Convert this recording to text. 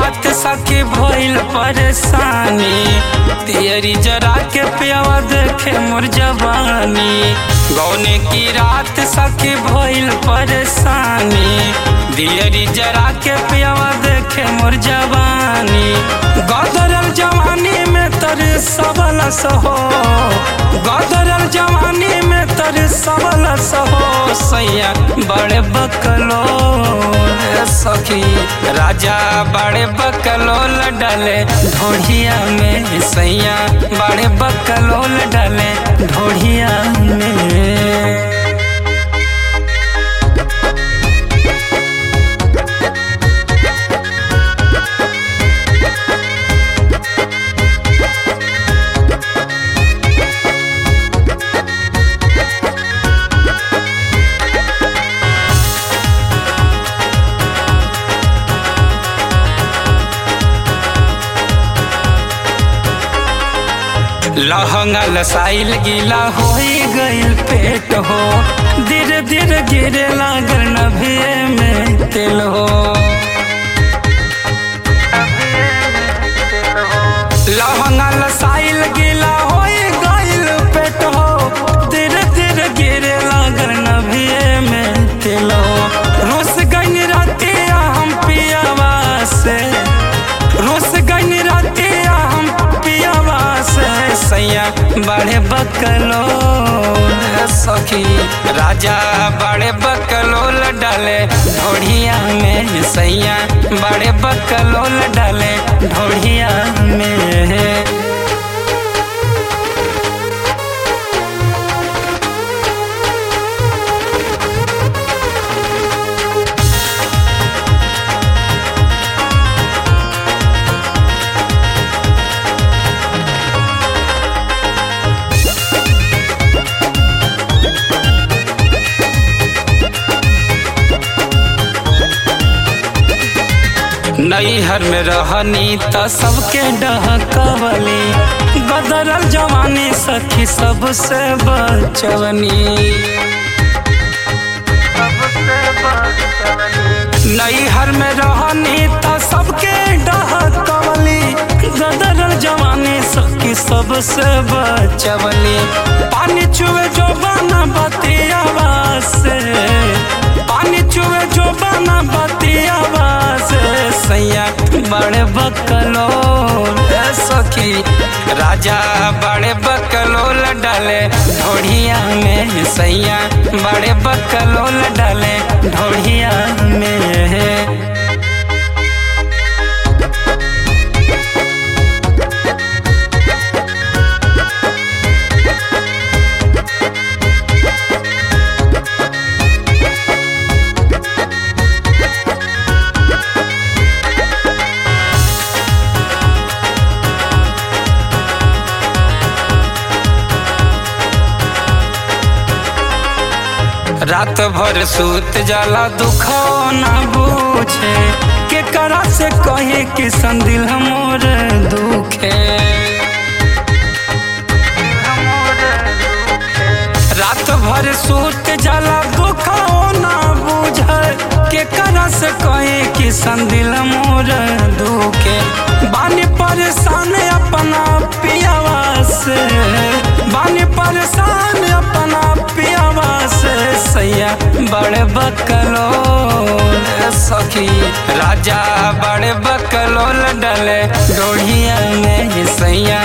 रात सखी भइल परेशानी तियरी जरा के पियावा देखे मोर जवानी गौने की रात सखी भइल परेशानी दियरी जरा के पियावा देखे मोर जवानी गदरल जवानी में तर सबल सहो गदरल जवानी में तर सबल सहो सैया बड़े बकलो रे सखी राजा बड़े बकलोल डाले ढोढ़िया में सैया बड़े बकलोल डाले ढोढ़िया में लहंगा लसाइल गीला हो गइल पेट हो धीरे धीरे गिरे लागल नभिए में तेल हो लहंगा लसाइल गीला हो गइल पेट हो धीरे धीरे गिरे लागल नभिए में तेल हो रोस गइन रातिया हम पियावा से रोस गइन रातिया हम पियावा से सैया बड़े बकलो रे सखी राजा बड़े बकलोल डाले ढोढ़िया में सैया बड़े बकलोल डाले ढोढ़िया में नैहर में रहनी त सबके डहकवली बदरल जवानी सखी सबसे बचवनी नैहर में रहनी त सबके डहकवली गदरल जवानी सखी सबसे बचवली पानी चुए जो बना बतियावा से पानी चुए जो बना बतियावा से सैया बड़े बकलो रे सखी राजा बड़े बकलोल डाले ढोढ़िया में सैया बड़े बकलोल डाले ढोढ़िया में रात भर सूत जाला दुखो ना बूझे के करा से कहे कि संदिल हमोर दुखे रात भर सूत जाला दुखो ना बूझे के करा से कहे कि संदिल मोर दुखे बानी परेशान अपना पियावा से बानी परेशान अपना पियावा से सैया बड़े बकलो रे सखी राजा बड़े बकलोल डले डोढ़िया में सैया